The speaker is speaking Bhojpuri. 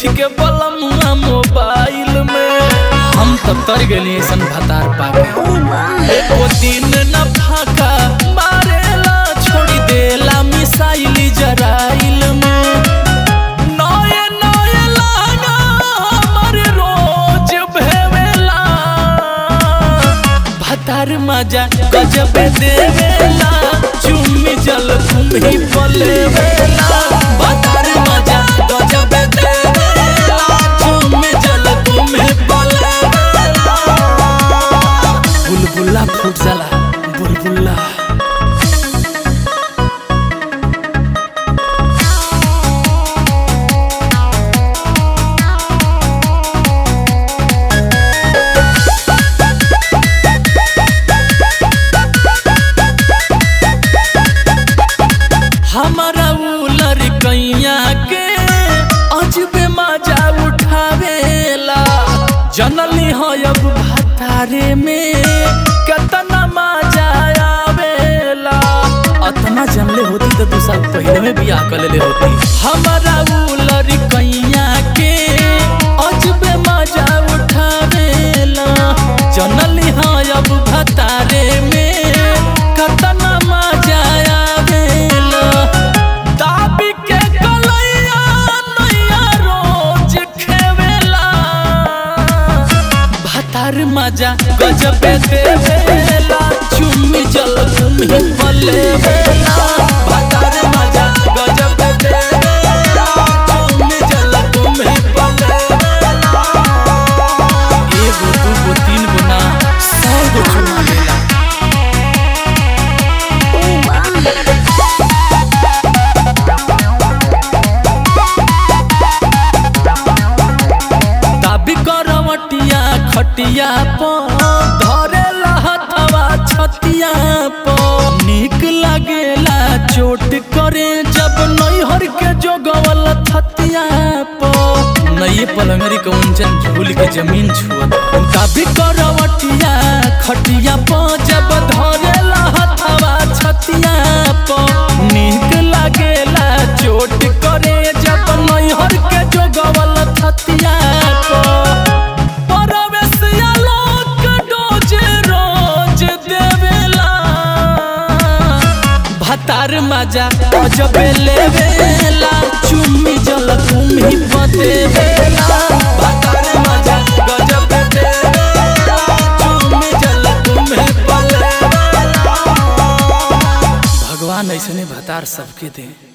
देखी के बलमुआ मोबाइल में हम तो तर गए ऐसन भतार पाके एको दिन न फाका मारेला छोड़ी देला मिसाइल जराइल में नए नए लागा हमर रोज भेवेला भतार मजा गजब देवेला चुम्मी जल तुम्ही पलेवेला भतार मजा गजब देवेला चुम्मी जल तुम्ही पलेवेला बुलबुला फूट जाला बुलबुला हमारा उ लड़कैया के अजबे मजा उठावेला जनली हो अब भतारे में कितना मजा आवेला अतना जनले होती तो दू साल पहले में बियाह कर लेले होती हमारा उ लड़कैया के अजबे मजा उठावेला जनली हो अब भतारे में कितना मजा आवेला दाबी के गलैया नैया रोज खेवेला भतार मजा गजब देवेला चुम्मी जल तुम्ही पलेवेला भतार मजा गजब देवेला चुम्मी जल तुम्ही पलेवेला एगो दूगो तीन गो ना सौ गो चुमा लेला दाबी करवटिया खटिया पर धरे हथवा छतिया पर निक लागेला चोट करे जब नैहर के जोगवल थतिया पर नई पलंगरी के उंचन झूल के जमीन छुअत दाबी करवटिया खटिया पर जब धरे हथवा छतिया पर निक लागेला चोट करे जब नैहर के जोगवल थतिया पर परवेशिया लोक डोज रोज देवेला भतार मजा अजब लेवेला चुम्मी जल तुम्ही बदेवेला भतार मजा गजब देवेला चुम्मी जल तुम्ही बदेवेला भगवान ऐसने भतार सबके दे